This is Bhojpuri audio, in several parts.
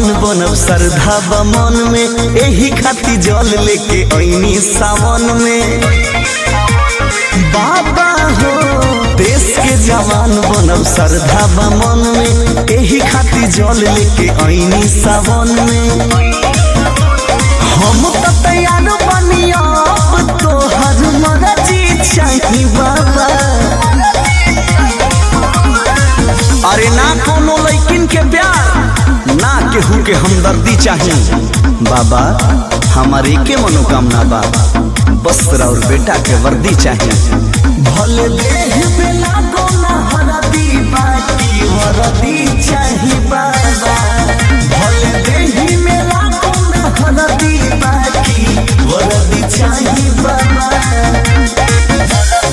बनब श्रद्धा बा मन में एही खाती जल लेके ऐनी सावन में बाबा हो देश के जवान बनब श्रद्धा बा मन में एही खाती जल लेके ऐनी सावन में हम तो तैयार बनी अब तोहर मर्जी चाही बाबा अरे ना कोनो लैकिन के प्यार ना केहू के हमदर्दी चाहिए बाबा हमारे के मनोकामना बा बस और बेटा के वर्दी चाहिए भले देह पे लागो ना हरदी बाकी वर्दी चाहिए बाबा भले देह में लागो ना हरदी बाकी वर्दी चाहिए बाबा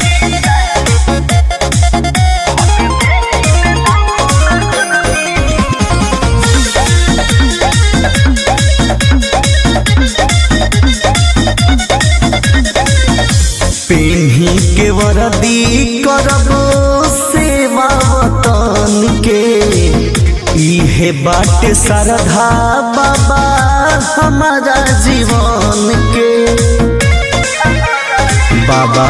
पेन्ही के वरदी करब सेवा वतन के इहे बाटे श्रद्धा बाबा हमारा जीवन के बाबा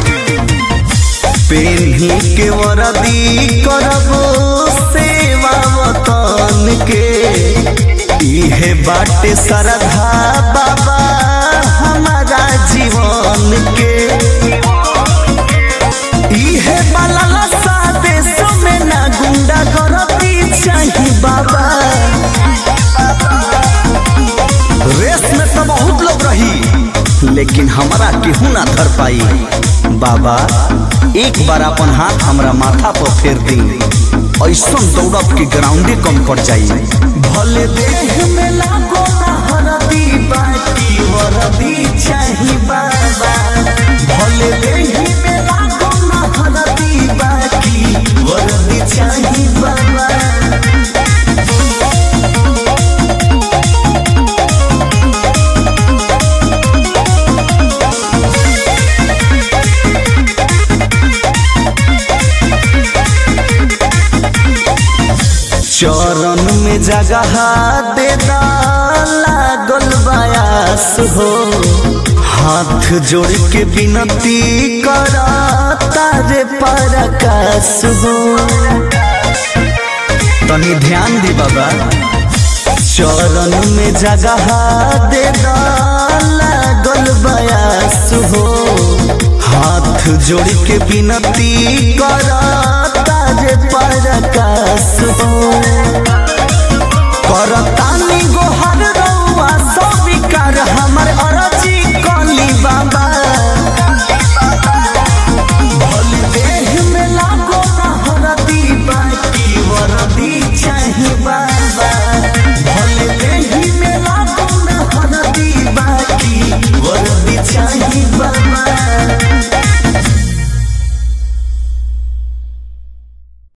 पेन्ही के वरदी करब सेवा वतन के इहे बाटे श्रद्धा बाबा हमारा जीवन के इहे बाला देश में ना गुंडा करती चाही बाबा रेस में तो बहुत लोग रही लेकिन हमरा केहू ना धर पाई बाबा एक बार अपन हाथ हमरा माथा पर फेर दी ऐसन दौड़ब के ग्राउंडे कम पड़ जाई भले देह में लागो ना हरदी बाकी वरदी चाही बाबा भले देह में लागो ना हरदी बाकी वरदी चाही बाबा चरण में जगह दे लागल बयास हो हाथ जोड़ के विनती कर तारे परकाश हो तनी ध्यान दी बाबा चरण में जगह दे लागल बयास हो हाथ जोड़ के विनती कर तारे परकाश हो करता